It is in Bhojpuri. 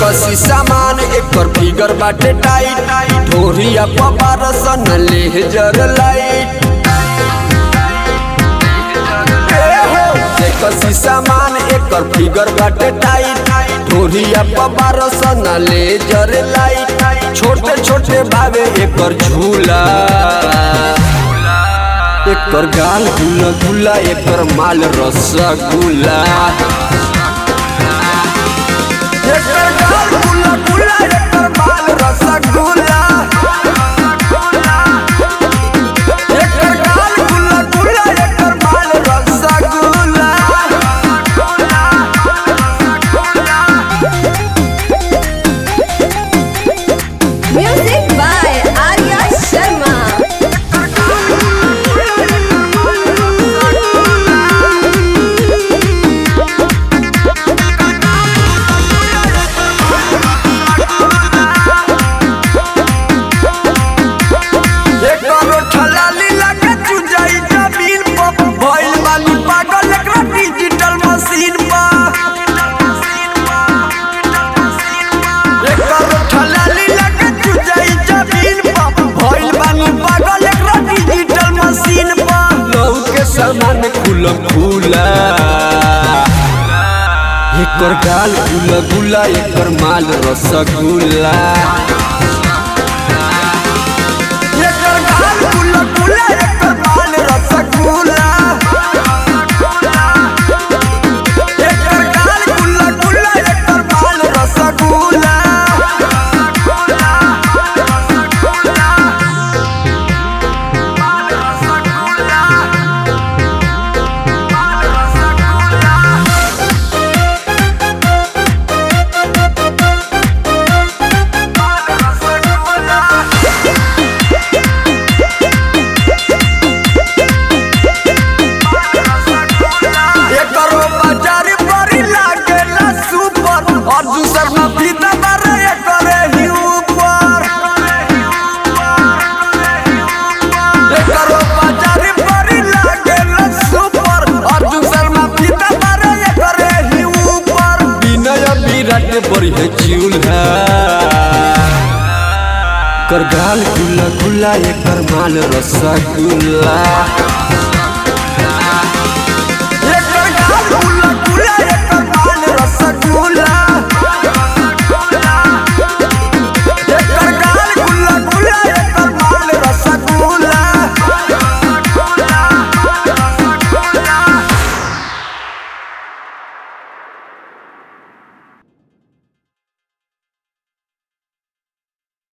कसी सामान एकर फिगर बाटे टाइट ढोरिया पबार सन लेजर लाइट कसी सामान एकर फिगर बाटे टाइट ढोरिया पबार सन लेजर लाइट छोटे छोटे भावे एकर झूला एकर गाल गुला गुला एकर माल रसगुल्ला एकर गाल गुला गुला एकर माल रसगुल्ला एकर गाल गुला गुला एकर माल rasgulla Music by Arya Sharma. एकरो ठलाली लगे चुजाई जमीन पर भइल बानी पागल एकरा डिजिटल मशीन पर एकरो ठलाली लगे चुजाई जमीन पर भइल बानी पागल एकरा डिजिटल मशीन पर लहू के सामान खुला खुला एकर गाल गुला गुला एकर माल रसगुल्ला एकर गाल गुला गुला एकर माल रसगुल्ला एकर गाल गुला गुला एकर माल रसगुल्ला एकरो बाजार बड़ी लागेला सुपर और दूसर में फीता मारे एकरे ही ऊपर एकरो बाजार बड़ी लागेला सुपर और दूसर में फीता मारे एकरे ही ऊपर विनय विराट बड़ी है चूल्हा कर गाल गुला गुला एकर माल रसगुल्ला